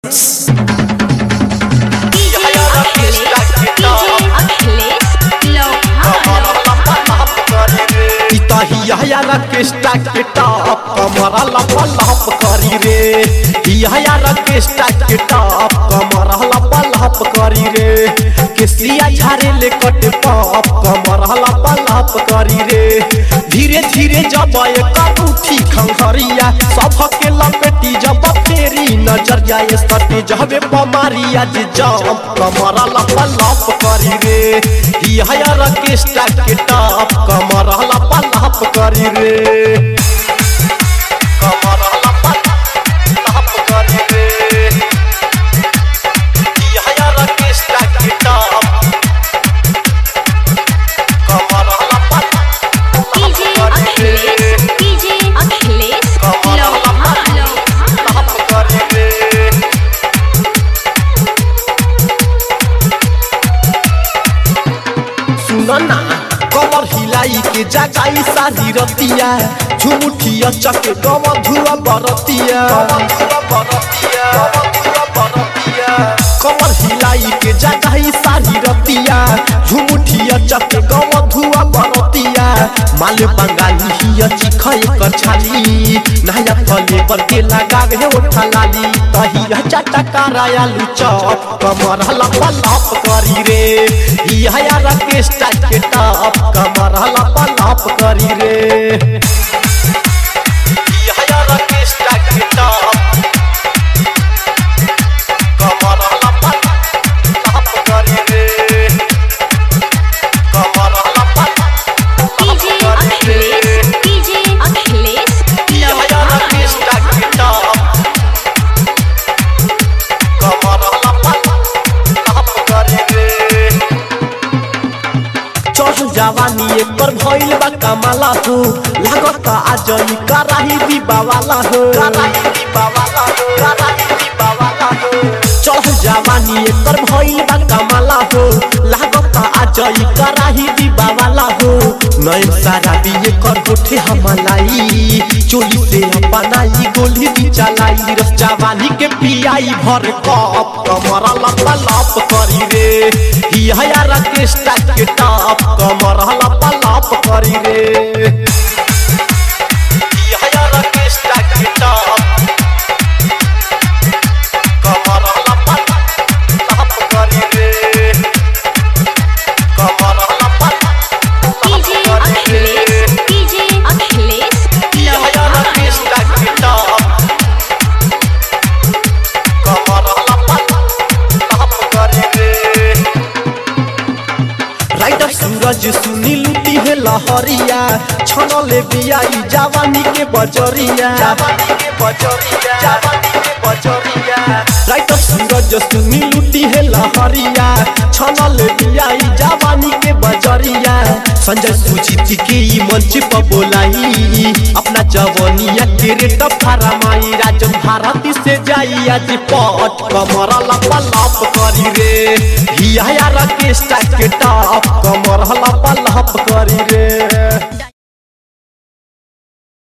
रकेस्टा के टॉप कमरा लप लप करी रे हिया रकेस्टा के टॉप कमरा लप लप करी रे केसिया झारे ले कट पॉप कमरा लप लप करी रे धीरे धीरे जब एक उठी खंखरिया सबके लपेटी जब फेरी नजर जाए सटे जबे पमारिया जे जम कमरा लप लप करी रे हिया रकेस्टा के टॉप कमरा लप लप करी रे कमरा लप लप करी रे हिया रकेस्टा के टॉप कमरा लप डीजे अखिलेश डीजे अखिलेश लोहा लोहा लप करी रे सुनना कमर हिलाई के जगाई सारी रतिया झुमुठिया चक गम धुआ बरतिया कमर हिलाई के जगाई सारी रतिया झुमुठिया चक गम धुआ बरतिया माल बंगाली हिया चिखय कर छाली नया फले पर के लगा गे ओठा लाली तहिया चाटा करायालू चौप कमर लप लप करी रे हिया रकेस्टा के टॉप कमर लप लप करी रे हिया रकेस्टा के टॉप कमर लप लप करी रे कमर लप डीजे अखिलेश डीजे अखिलेश हिया लोहा रकेस्टा के टॉप कमर लप लप करी रे चढ़ जवानी एकर भइल बा कमाला हो लागत आज ई कराही दीबावाला हो कराही दीबावाला हो कराही दीबावाला हो चढ़ जवानी एकर भइल बा कमाला हो लागत आज ई कराही दीबावाला हो नयन सारा भी एकर होठे हमलाई चोली से अपनाई गोली दी चलाई रस जवानी के पियाई भर कप कमरा लप लप करी रे हिया रकेस्टा के टॉप कमर लप लप करी रे हिया रकेस्टा के टॉप कमर लप लप करी रे कमर लप डीजे अखिलेश डीजे अखिलेश हिया लोहा रकेस्टा के टॉप कमर लप लप करी रे राइटर सूरज सुनी लुटी है लहरिया छनले बियाई जवानी के बजरिया जवानी के बजरिया जवानी के बजरिया राइटर सूरज सुनी लुटी है लहरिया छनले बियाई जवानी के बजरिया संजय सुजीत के ई मंच पर बोलाई अपना जवानिया के रेट फरमाई राजन भारती से जाई आज पट कमर लप लप करी रे हिया रकेस्टा के टॉप कमर लप लप करी रे